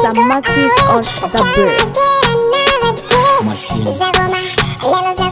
Sam Matthews on the bird. Machine.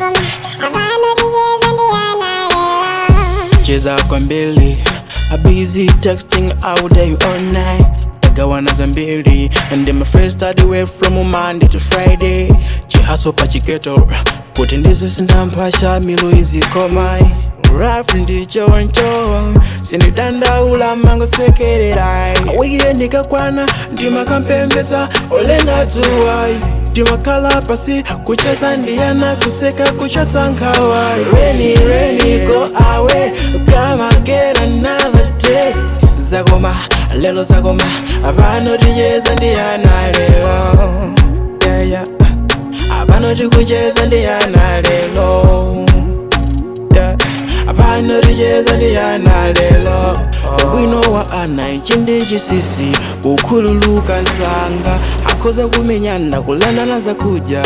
cheza kwa mbili a busy texting all day all night gawana za mbili and then my friends start away from monday to friday chihaso pachiketo kuti ndizi sindampasha milo izikomai raf ndichoncho sinidandaula mangosekererai wikiye ndikakwana ndimakampembeza olenga dzuwai ndimakhala pasi kucheza ndiyana kuseka kuchosa nkhawa reni reni go away come again another day zakoma lelo zakoma apano ticheza ndiyana lelo yeah, yeah. apano tikucheza ndiyana lelo yeah. apano ticheza ndiyana lelo bwino wa ana ichi ndi chisisi kukhululuka nsanga akhoza kumenyana kulandana zakudya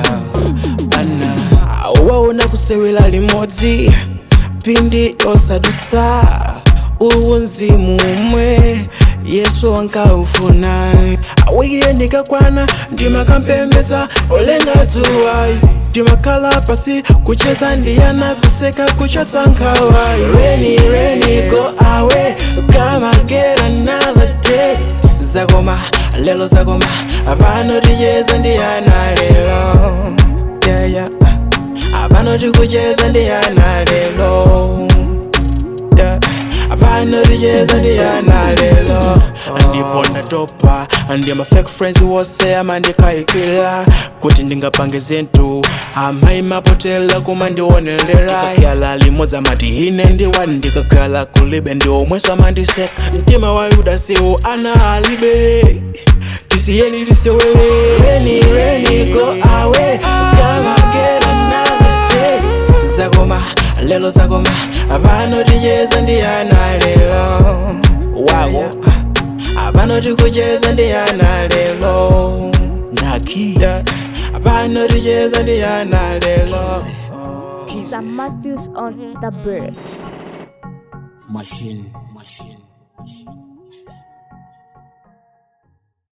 ana waona kusewera limodzi pindi osadutsa uwu mzimu umwe yesu wankaufuna wikiye ndikakwana ndimakampembeza olenga dzuwai ndimakhala pasi kucheza ndiyana kuseka kuchosa nkhawa reni reni go away come again another day zakoma lelo zakoma apano ticheza ndiyana lelo yeah, yeah. apano tikucheza ndiyana lelo yeah. apano ticheza ndiyana lelo ndipo ndatopa ndiye ma fake friends wose amandikaikila kuti ndingapange zinthu amayi mapotela kuma ndionelera yala limodzi amati ine ndiwani ndikakhala kulibe ndi omweso amandiseka mtima wa yuda siwo ana alibe tisiyeni tisewele reni reni go away come again another day zakoma lelo zakoma apano ticheza ndiyana lelo wawo apano tikucheza ndiyana lelo ndakida apano ticheza ndiyana lelo Sam Matthews on the bird. Machine. Machine. Machine.